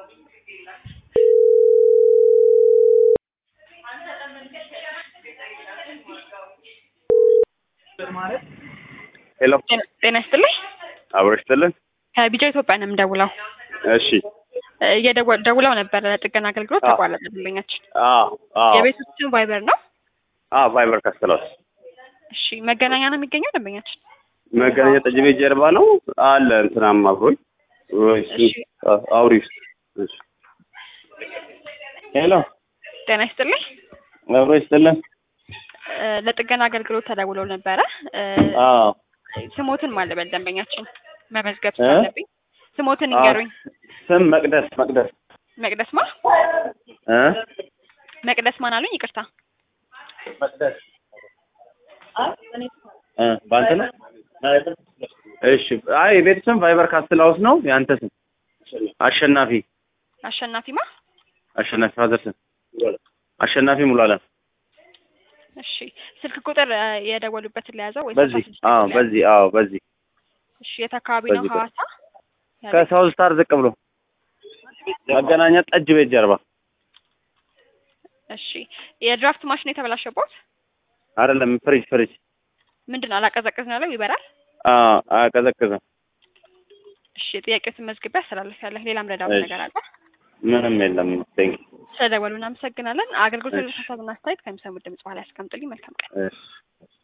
ሄሎ ጤና ይስጥልኝ። አብሮ ይስጥልን። ከቢጃ ኢትዮጵያ ነው የምደውለው። እሺ እየደወ- ደውለው ነበረ ለጥገና አገልግሎት አዎ። ተቋረጠ ደንበኛችን። አዎ አዎ የቤት ውስጥ ስም ቫይበር ነው። አዎ ቫይበር ካስተላስ እሺ መገናኛ ነው የሚገኘው ደንበኛችን። መገናኛ ጠጅ ቤት ጀርባ ነው አለ እንትናም አብሮኝ ወይ እሱ እሺ። አ- አውሪ ውስጥ እሺ ሄሎ ጤና ይስጥልኝ። አብሮ ይስጥልን። እ፣ ለጥገና አገልግሎት ተደውለው ነበረ። እ፣ አዎ ስሞትን ማለበል ደንበኛችን መመዝገብ እ? ስላለብኝ ስሞትን አዎ። ይንገሩኝ። ስም መቅደስ መቅደስ መቅደስ ማ እ መቅደስ ማን አሉኝ? ይቅርታ መቅደስ እ በአንተ ነው እሺ አይ የቤት ስም ቫይበር ካስትል ሃውስ ነው ያንተ ስም አሸናፊ አሸናፊ ማ አሸናፊ ፋዘር ስም አሸናፊ ሙሉዓለም እሺ ስልክ ቁጥር እ፣ የደወሉበትን ለያዘው ወይ በዚህ አዎ በዚህ አዎ በዚህ እሺ የት አካባቢ ነው? በዚህ ሐዋሳ ከሳውዝ ስታር ዝቅ ብሎ መገናኛ ጠጅ ቤት ጀርባ እሺ የድራፍት ማሽን የተበላሸበት አይደለም ፍሪጅ ፍሪጅ ምንድን ነው? አላቀዘቅዝ ነው ያለው ይበራል። አዎ አያቀዘቅዝም እሺ ጥያቄዎትን መዝግቤ አስተላልፊያለሁ። ሌላም ረዳት እሺ። ነገር አለ? ምንም የለም ቴንክ ስለደወሉ እናመሰግናለን። አገልግሎት እሺ። ሀሳብና አስተያየት ከሚሰሙት ድምጽ በኋላ ያስቀምጡልኝ። መልካም ቀን። እሺ